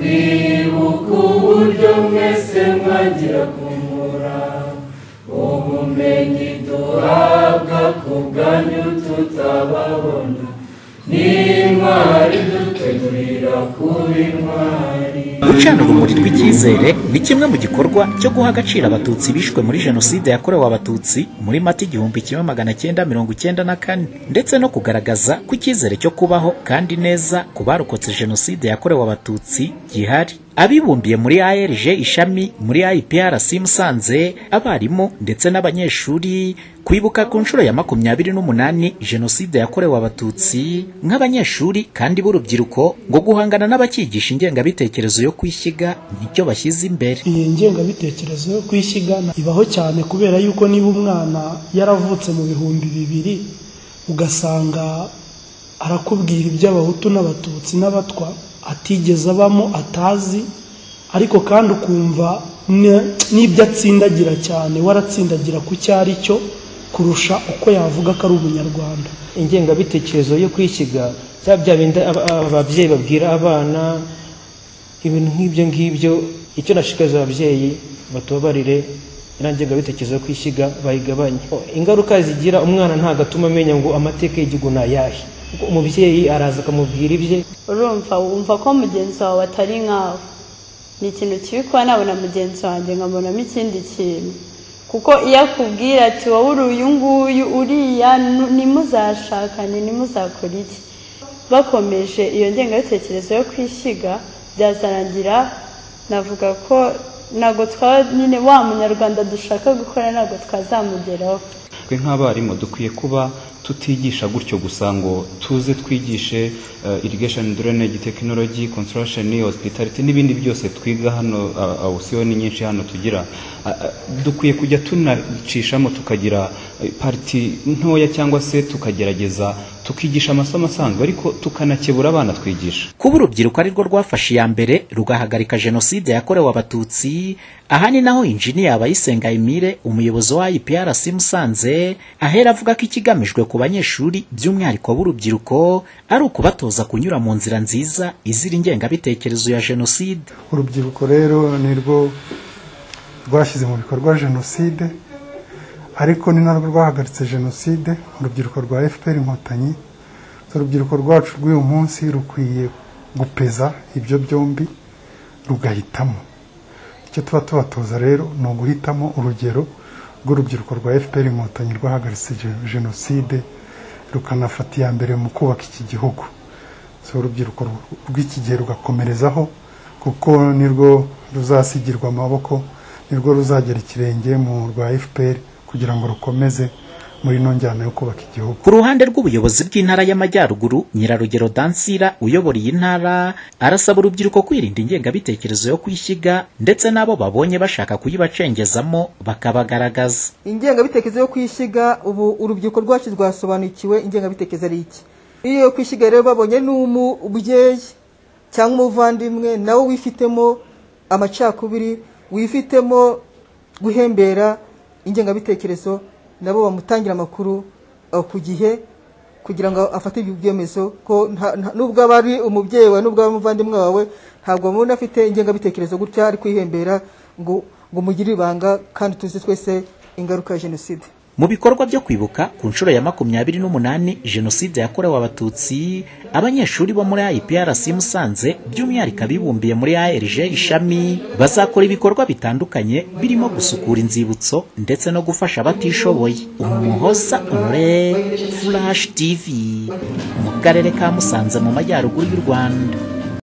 kwibuka uburyo mwese mwagira kumura ubumenyi duhabwa ku bwanyu tutababona n'intwari dutegurira kuba intwari gucana urumuri rw'icyizere ni kimwe mu gikorwa cyo guha agaciro abatutsi bishwe muri jenoside yakorewe abatutsi muri mata igihumbi kimwe magana cyenda mirongo icyenda na kane ndetse no kugaragaza ko icyizere cyo kubaho kandi neza ku barokotse jenoside yakorewe abatutsi gihari abibumbiye muri ARG ishami muri IPRC Musanze abarimu ndetse n'abanyeshuri kwibuka ku nshuro ya makumyabiri n'umunani jenoside yakorewe abatutsi nk'abanyeshuri kandi b'urubyiruko ngo guhangana n'abakigisha ingengabitekerezo yo kwishyiga nicyo bashyize imbere iyi ngengabitekerezo yo kwishyigana ibaho cyane kubera yuko niba umwana yaravutse mu bihumbi bibiri ugasanga arakubwira iby'abahutu n'abatutsi n'abatwa atigeze abamo atazi ariko kandi ukumva ne- n'ibyo atsindagira cyane waratsindagira ku cyo ari cyo kurusha uko yavuga ko ari umunyarwanda ingengabitekerezo yo kwishyiga bya bya bindi aba- aba- ababyeyi babwira abana ibintu nk'ibyo ngibyo icyo nashikariza ababyeyi batubabarire iriya ngengabitekerezo yo kwishyiga bayigabanye ingaruka zigira umwana ntabwo atuma amenya ngo amateka y'igihugu ni ayahe kuko umubyeyi araza akamubwira ibye urumva wumva ko mugenzi wawe atari nkawe ni ikintu kibi kuba nabona mugenzi wanjye nkabonamo ikindi kintu kuko iyo akubwira ati wowe uri uyu nguyu uriya nu- ntimuzashakane ntimuzakore iki bakomeje iyo ngengabitekerezo yo kwishyiga byazarangira navuga ko ntabwo twa nyine wa munyarwanda dushaka gukora ntabwo twazamugeraho twe nk'abarimu dukwiye kuba tutigisha gutyo gusa ngo tuze twigishe eh, irrigation and drainage technology construction hospitality n'ibindi byose twiga hano ah, awusiyoni nyinshi hano tugira Ah, ah, dukwiye kujya tunacishamo tukagira eh, parti ntoya cyangwa se tukagerageza tukigisha amasomo asanzwe ariko tukanakebura abana twigisha kuba urubyiruko ari rwo rwafashe iya mbere rugahagarika jenoside yakorewe abatutsi aha ni naho injiniya abayisenga emile umuyobozi wa iprc musanze ahera avuga ko ikigamijwe ku banyeshuri by'umwihariko b'urubyiruko ari ukubatoza kunyura mu nzira nziza izira ingengabitekerezo ya jenoside urubyiruko rero ni rwo rwashyize mu bikorwa jenoside ariko ni narwo rwahagaritse jenoside urubyiruko rwa fpr inkotanyi urubyiruko rwacu rw'uyu munsi rukwiye gupeza ibyo byombi rugahitamo icyo tuba tubatoza rero ni uguhitamo urugero rw'urubyiruko rwa fpr inkotanyi rwahagaritse je- jenoside rukanafata iya mbere mu kubaka iki gihugu so urubyiruko rw- rw'iki gihe rugakomerezaho kuko nirwo ruzasigirwa amaboko nirwo ruzagera ikirenge mu rwa fpr kugira ngo rukomeze muri ino njyana yo kubaka igihugu ku ruhande rw'ubuyobozi bw'intara y'amajyaruguru nyirarugero dansira uyobora iyi ntara arasaba urubyiruko kwirinda ingengabitekerezo yo kwishyiga ndetse n'abo babonye bashaka kuyibacengezamo bakabagaragaza ingengabitekerezo yo kwishyiga ubu urubyiruko rwacu rwasobanukiwe ingengabitekerezo ari iki iyo yo kwishyiga rero babonye n'umubyeyi cyangwa umuvandimwe nawe wifitemo amacakubiri wifitemo guhembera ingengabitekerezo nabo bamutangira amakuru eh, ku gihe kugira ngo afate ibyo byemezo ko nta- nta- nubwo aba ari umubyeyi wawe nubwo aba ari umuvandimwe wawe ntabwo mubona afite ingengabitekerezo gutya ari kwihembera ngo ngo mugire ibanga kandi tuzi twese ingaruka ya jenoside Mu bikorwa byo kwibuka ku nshuro ya makumyabiri n'umunani Jenoside yakorewe Abatutsi, abanyeshuri bo muri IPRC Musanze by'umwihariko abibumbiye muri ARG ishami bazakora ibikorwa bitandukanye birimo gusukura inzibutso ndetse no gufasha abatishoboye. Umuhoza Honore, Flash TV, mu karere ka Musanze mu majyaruguru y'u Rwanda.